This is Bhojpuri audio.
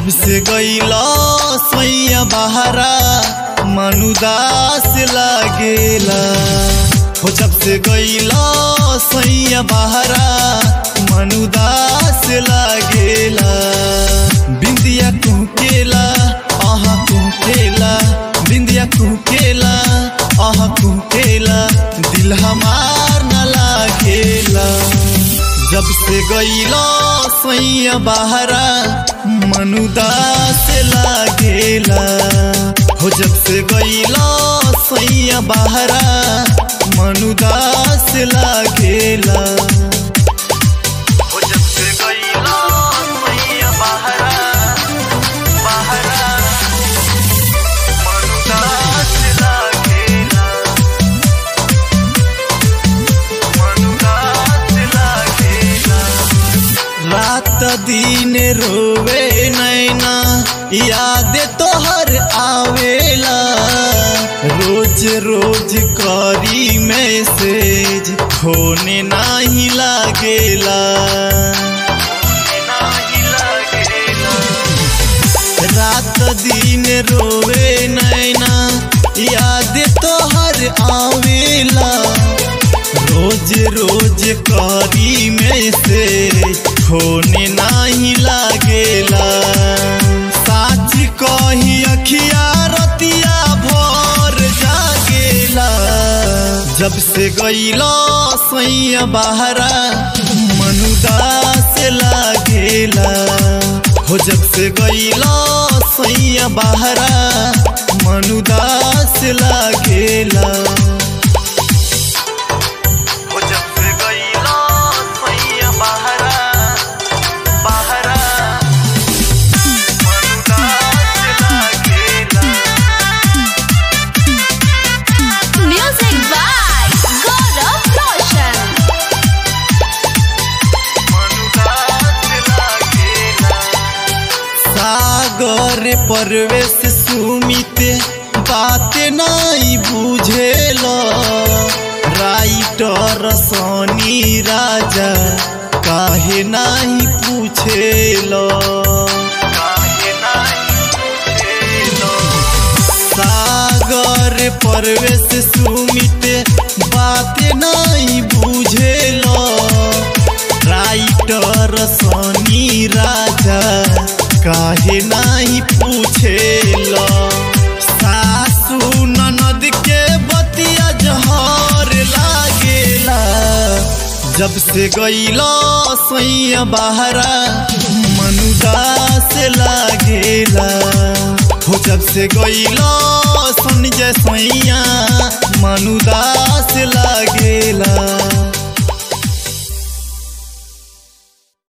जब से गईला सैया बहरा मनुदास लागेला हो जब से गईला सैया बहरा मनुदास लागेला बिंदिया कुकेला आहा कुकेला बिंदिया कुकेला आहा कुकेला दिल हमार न लागेला जब से गईला सैया बहरा मनुदास लागेला हो जब से गईला सैया बहरा मनुदास लागेला हो जब से गईला सैया बहरा बहरा मनुदास लागेला मनुदास लागेला रात दिन रोवे नैना याद तोहर आवेला रोज रोज करी मैसेज खोने नाही लागेला रात दिन रोवे नैना याद तोहर आवेला रोज रोज करी में से होने नाही लागेला साच कही अखिया रतिया भर जागेला जब से गईला सैया बहरा मनुदास लागेला हो जब से गईला सैया बहरा मनुदास लागेला हो जब से गईला सैया बहरा बहरा मनुदास लागेला Music by Gaurav Roshan. सागर परवेश सुमित बात नहीं बुझेल राइटर सनी राजा काहे नहीं पूछेल सागर परवेश सुमित बात नहीं बुझेल राइटर सनी राजा काहे नहीं पूछेल सासू ननद के बतिया जहर लागेला जब से गईला सैया बहरा मनुदास लागेला हो जब से गईला संजय सैया मनुदास लागेला